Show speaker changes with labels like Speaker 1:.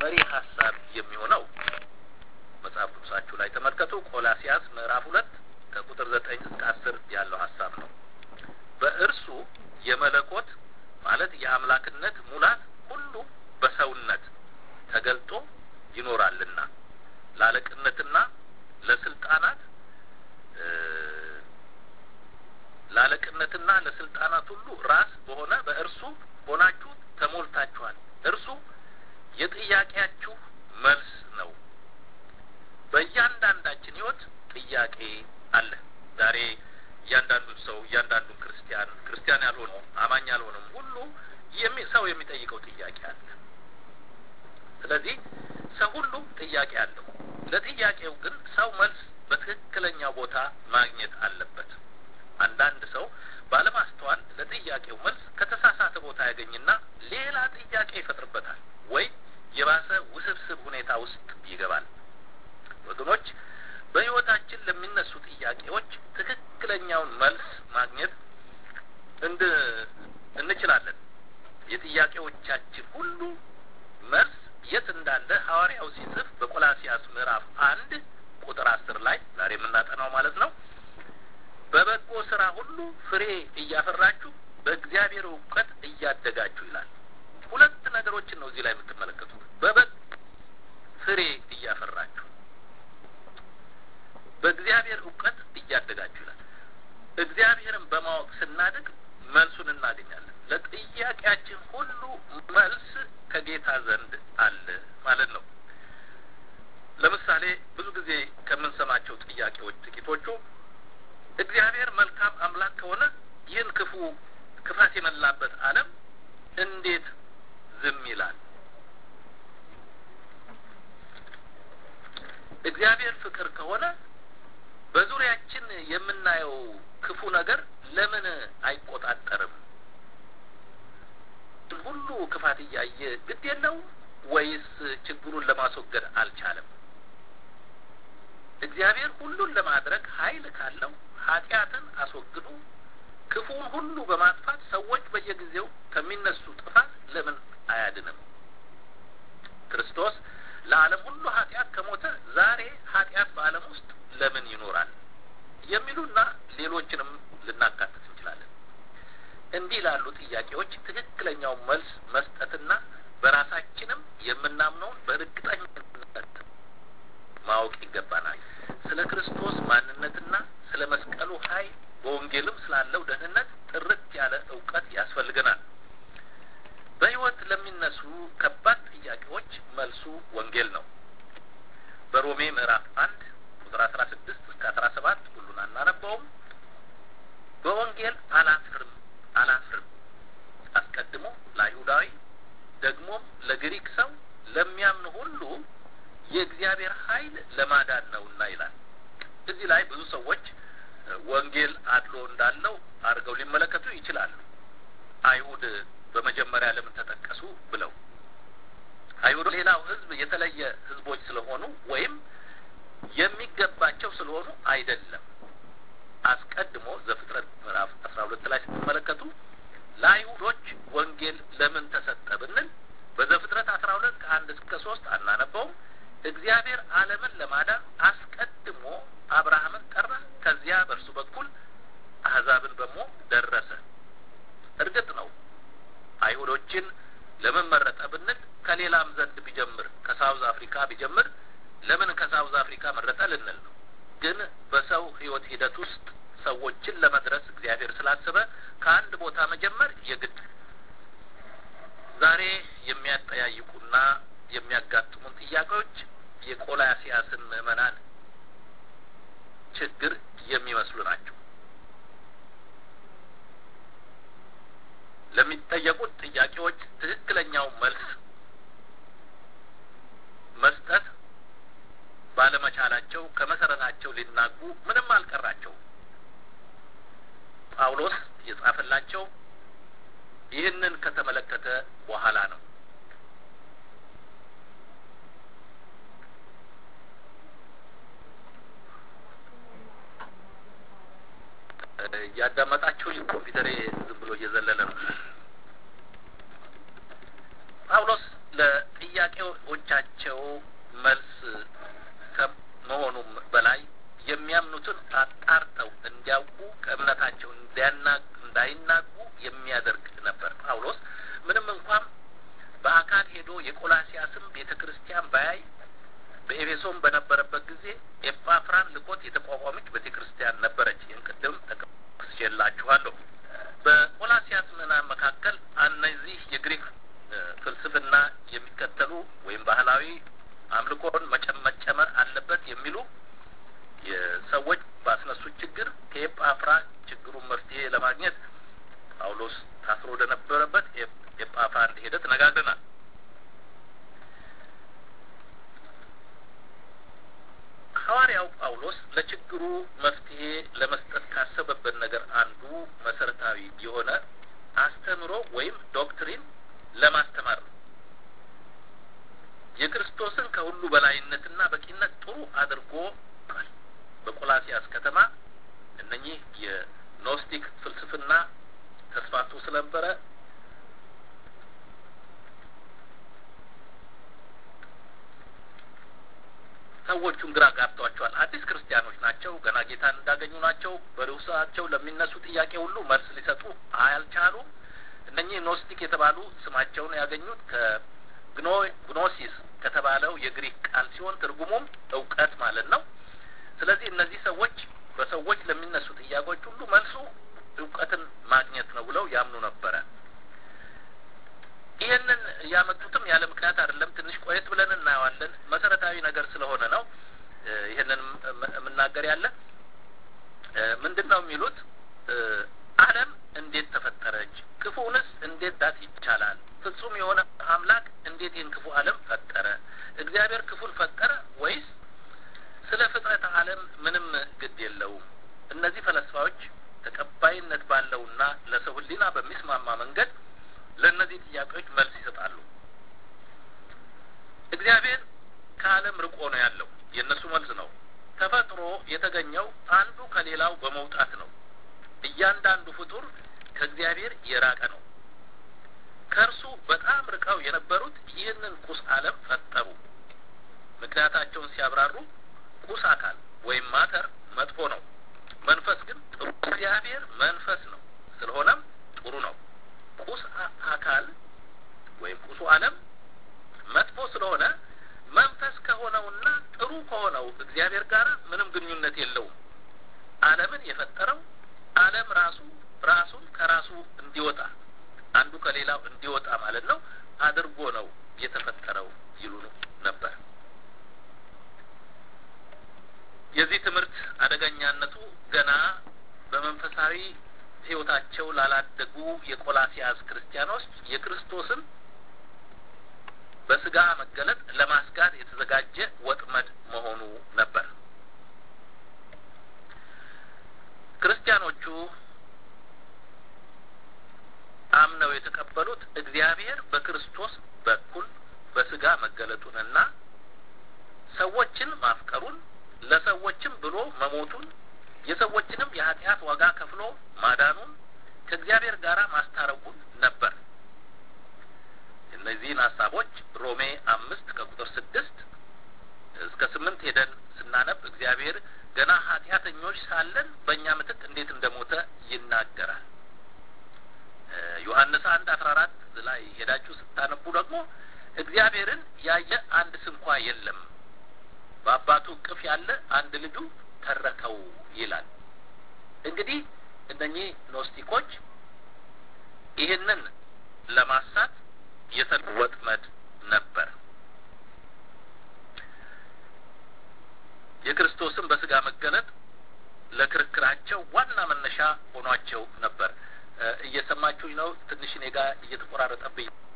Speaker 1: መሪ ሀሳብ የሚሆነው መጽሐፍ ቅዱሳችሁ ላይ ተመልከቱ። ቆላሲያስ ምዕራፍ ሁለት ከቁጥር ዘጠኝ እስከ አስር ያለው ሀሳብ ነው። በእርሱ የመለኮት ማለት የአምላክነት ሙላት ሁሉ በሰውነት ተገልጦ ይኖራልና ለአለቅነትና ለስልጣናት ለአለቅነትና ለስልጣናት ሁሉ ራስ በሆነ በእርሱ ሆናችሁ ተሞልታችኋል። እርሱ የጥያቄያችሁ መልስ ነው። በእያንዳንዳችን ሕይወት ጥያቄ አለ። ዛሬ እያንዳንዱን ሰው እያንዳንዱን ክርስቲያን ክርስቲያን ያልሆነው አማኝ ያልሆነም ሁሉ ሰው የሚጠይቀው ጥያቄ አለ። ስለዚህ ሰው ሁሉ ጥያቄ አለው። ለጥያቄው ግን ሰው መልስ በትክክለኛው ቦታ ማግኘት አለበት። አንዳንድ ሰው ባለማስተዋል ለጥያቄው መልስ ከተሳሳተ ቦታ ያገኝና ሌላ ጥያቄ ይፈጥርበታል ወይ የባሰ ውስብስብ ሁኔታ ውስጥ ይገባል። ወገኖች በሕይወታችን ለሚነሱ ጥያቄዎች ትክክለኛውን መልስ ማግኘት እንድ እንችላለን። የጥያቄዎቻችን ሁሉ መልስ የት እንዳለ ሐዋርያው ሲጽፍ በቆላሲያስ ምዕራፍ አንድ ቁጥር አስር ላይ ዛሬ የምናጠናው ማለት ነው። በበጎ ስራ ሁሉ ፍሬ እያፈራችሁ በእግዚአብሔር እውቀት እያደጋችሁ ይላል። ሁለት ነገሮችን ነው እዚህ ላይ የምትመለከቱት። በበጎ ፍሬ እያፈራችሁ በእግዚአብሔር እውቀት እያደጋችሁ ይላል። እግዚአብሔርን በማወቅ ስናድግ መልሱን እናገኛለን። ለጥያቄያችን ሁሉ መልስ ከጌታ ዘንድ አለ ማለት ነው። ለምሳሌ ብዙ ጊዜ ከምንሰማቸው ጥያቄዎች ጥቂቶቹ እግዚአብሔር መልካም አምላክ ከሆነ ይህን ክፉ ክፋት የመላበት ዓለም እንዴት ዝም ይላል? እግዚአብሔር ፍቅር ከሆነ በዙሪያችን የምናየው ክፉ ነገር ለምን አይቆጣጠርም? ሁሉ ክፋት እያየ ግድ የለው ወይስ ችግሩን ለማስወገድ አልቻለም? እግዚአብሔር ሁሉን ለማድረግ ኃይል ካለው ኃጢአትን አስወግዶ ክፉውን ሁሉ በማጥፋት ሰዎች በየጊዜው ከሚነሱ ጥፋት ለምን አያድንም? ክርስቶስ ለዓለም ሁሉ ኃጢአት ከሞተ ዛሬ ኃጢአት በዓለም ውስጥ ለምን ይኖራል? የሚሉና ሌሎችንም ልናካትት እንችላለን። እንዲህ ላሉ ጥያቄዎች ትክክለኛውን መልስ መስጠትና በራሳችንም የምናምነውን በእርግጠኝነት ማወቅ ይገባናል። ስለ ክርስቶስ ማንነትና ስለ መስቀሉ ኃይል በወንጌልም ስላለው ደህንነት ጥርት ያለ እውቀት ያስፈልገናል። በሕይወት ለሚነሱ ከባድ ጥያቄዎች መልሱ ወንጌል ነው። በሮሜ ምዕራፍ አንድ ቁጥር አስራ ስድስት እስከ አስራ ሰባት ሁሉን አናነበውም። በወንጌል አላፍርም አላፍርም አስቀድሞ ለአይሁዳዊ ደግሞም ለግሪክ ሰው ለሚያምኑ ሁሉ የእግዚአብሔር ኃይል ለማዳን ነውና ይላል። እዚህ ላይ ብዙ ሰዎች ወንጌል አድሎ እንዳለው አድርገው ሊመለከቱ ይችላሉ። አይሁድ በመጀመሪያ ለምን ተጠቀሱ ብለው አይሁድ ሌላው ሕዝብ የተለየ ሕዝቦች ስለሆኑ ወይም የሚገባቸው ስለሆኑ አይደለም። አስቀድሞ ዘፍጥረት ምዕራፍ አስራ ሁለት ላይ ስትመለከቱ ለአይሁዶች ወንጌል ለምን ተሰጠ ብንል በዘፍጥረት አስራ ሁለት ከአንድ እስከ ሶስት አናነበውም። እግዚአብሔር ዓለምን ለማዳን አስቀድሞ አብርሃምን ጠራ። ከዚያ በእርሱ በኩል አህዛብን ደግሞ ደረሰ። እርግጥ ነው አይሁዶችን ለምን መረጠ ብንል ከሌላም ዘንድ ቢጀምር ከሳውዝ አፍሪካ ቢጀምር ለምን ከሳውዝ አፍሪካ መረጠ ልንል ነው። ግን በሰው ሕይወት ሂደት ውስጥ ሰዎችን ለመድረስ እግዚአብሔር ስላሰበ ከአንድ ቦታ መጀመር የግድ ዛሬ የሚያጠያይቁና የሚያጋጥሙን ጥያቄዎች የቆላሲያስን ምዕመናን ችግር የሚመስሉ ናቸው። ለሚጠየቁት ጥያቄዎች ትክክለኛው መልስ መስጠት ባለመቻላቸው ከመሰረታቸው ሊናጉ ምንም አልቀራቸውም። ጳውሎስ የጻፈላቸው ይህንን ከተመለከተ በኋላ ነው። እያዳመጣችሁ ኮምፒውተሬ ዝም ብሎ እየዘለለ ነው። ጳውሎስ ለጥያቄዎቻቸው የቆላሲያስም ቤተ ክርስቲያን ባያይ በኤፌሶን በነበረበት ጊዜ ኤጳፍራን ልኮት የተቋቋመች ቤተ ክርስቲያን ነበረች። ይህን ቅድም ጠቅሼላችኋለሁ። በቆላሲያስ ምዕመናን መካከል እነዚህ የግሪክ ፍልስፍና የሚከተሉ ወይም ባህላዊ አምልኮን መጨመር አለበት የሚሉ ሰዎች ባስነሱት ችግር ከኤጳፍራ ችግሩን መፍትሄ ለማግኘት ጳውሎስ ታስሮ ወደነበረበት ኤጳፍራ እንደሄደ ተነጋግረናል። ሐዋርያው ጳውሎስ ለችግሩ መፍትሄ ለመስጠት ካሰበበት ነገር አንዱ መሰረታዊ የሆነ አስተምሮ ወይም ዶክትሪን ለማስተማር ነው። የክርስቶስን ከሁሉ በላይነትና በቂነት ጥሩ አድርጎ በቆላሲያስ ከተማ እነኚህ የኖስቲክ ፍልስፍና ተስፋፍቶ ስለነበረ ሰዎቹን ግራ ጋብቷቸዋል። አዲስ ክርስቲያኖች ናቸው። ገና ጌታን እንዳገኙ ናቸው። በርዕሳቸው ለሚነሱ ጥያቄ ሁሉ መልስ ሊሰጡ አልቻሉም። እነኚህ ኖስቲክ የተባሉ ስማቸውን ያገኙት ከግኖሲስ ከተባለው የግሪክ ቃል ሲሆን ትርጉሙም እውቀት ማለት ነው። ስለዚህ እነዚህ ሰዎች በሰዎች ለሚነሱ ጥያቄዎች ሁሉ መልሱ እውቀትን ማግኘት ነው ብለው ያምኑ ነበረ። ይህንን ያመጡትም ያለ ምክንያት አይደለም። ትንሽ ቆየት ብለን እናየዋለን። መሰረታዊ ነገር ስለሆነ ነው ይህንን የምናገር ያለ ምንድን ነው የሚሉት ዓለም እንዴት ተፈጠረች? ክፉንስ እንዴት ዳት ይቻላል? ፍጹም የሆነ አምላክ እንዴት ይህን ክፉ ዓለም ፈጠረ? እግዚአብሔር ክፉን ፈጠረ ወይስ ስለ ፍጥረት ዓለም ምንም ግድ የለውም? እነዚህ ፈለስፋዎች ተቀባይነት ባለውና ለሰው ሕሊና በሚስማማ መንገድ ለእነዚህ ጥያቄዎች መልስ ይሰጣሉ። እግዚአብሔር ከዓለም ርቆ ነው ያለው። የእነሱ መልስ ነው። ተፈጥሮ የተገኘው አንዱ ከሌላው በመውጣት ነው። እያንዳንዱ ፍጡር ከእግዚአብሔር የራቀ ነው። ከእርሱ በጣም ርቀው የነበሩት ይህንን ቁስ ዓለም ፈጠሩ። ምክንያታቸውን ሲያብራሩ ቁስ አካል ወይም ማተር መጥፎ ነው፣ መንፈስ ግን ጥሩ። እግዚአብሔር መንፈስ ነው፣ ስለሆነም ጥሩ ነው። ቁስ አካል ወይም ቁሱ ዓለም መጥፎ ስለሆነ መንፈስ ከሆነውና ጥሩ ከሆነው እግዚአብሔር ጋር ምንም ግንኙነት የለውም። ዓለምን የፈጠረው ዓለም ራሱ ራሱን ከራሱ እንዲወጣ አንዱ ከሌላው እንዲወጣ ማለት ነው አድርጎ ነው የተፈጠረው ይሉ ነበር። የዚህ ትምህርት አደገኛነቱ ገና በመንፈሳዊ ሕይወታቸው ላላደጉ የቆላሲያስ ክርስቲያኖች የክርስቶስን በስጋ መገለጥ ለማስጋት የተዘጋጀ ወጥመድ መሆኑ ነበር። ክርስቲያኖቹ አምነው የተቀበሉት እግዚአብሔር በክርስቶስ በኩል በስጋ መገለጡንና ሰዎችን ማፍቀሩን ለሰዎችም ብሎ መሞቱን የሰዎችንም የኃጢአት ዋጋ ከፍሎ ማዳኑን ከእግዚአብሔር ጋር ማስታረቁን ነበር። እነዚህን ሀሳቦች ሮሜ አምስት ከቁጥር ስድስት እስከ ስምንት ሄደን ስናነብ እግዚአብሔር ገና ኃጢአተኞች ሳለን በእኛ ምትክ እንዴት እንደሞተ ይናገራል። ዮሐንስ አንድ አስራ አራት ላይ ሄዳችሁ ስታነቡ ደግሞ እግዚአብሔርን ያየ አንድ ስንኳ የለም፣ በአባቱ እቅፍ ያለ አንድ ልጁ ተረከው ይላል። እንግዲህ እነኚህ ኖስቲኮች ይህንን ለማሳት የተል ወጥመድ ነበር። የክርስቶስን በስጋ መገለጥ ለክርክራቸው ዋና መነሻ ሆኗቸው ነበር። እየሰማችሁኝ ነው? ትንሽ እኔ ጋር እየተቆራረጠብኝ